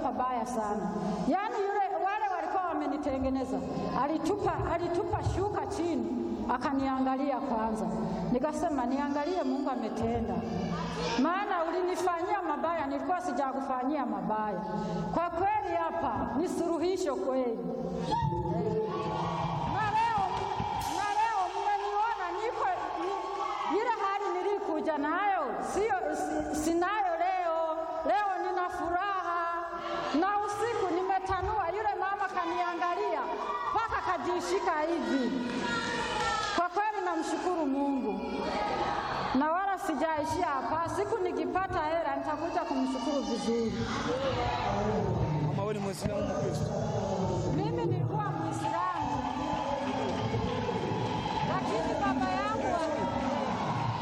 pabaya sana. Yaani yule wale walikuwa wamenitengeneza, alitupa, alitupa shuka chini, akaniangalia kwanza, nikasema niangalie Mungu ametenda, maana ulinifanyia mabaya, nilikuwa sijakufanyia mabaya. Kwa kweli hapa ni suluhisho kweli. Na leo na leo mmeniona niko ni- ile hali nilikuja nayo sio si- sinayo leo. Leo nina furaha na usiku nimetanua, yule mama kaniangalia mpaka kajishika hivi. Kwa kweli namshukuru Mungu na wala sijaishia hapa. Siku nikipata hela nitakuja kumshukuru vizuri. Mama wewe ni Mwislamu Mkristo?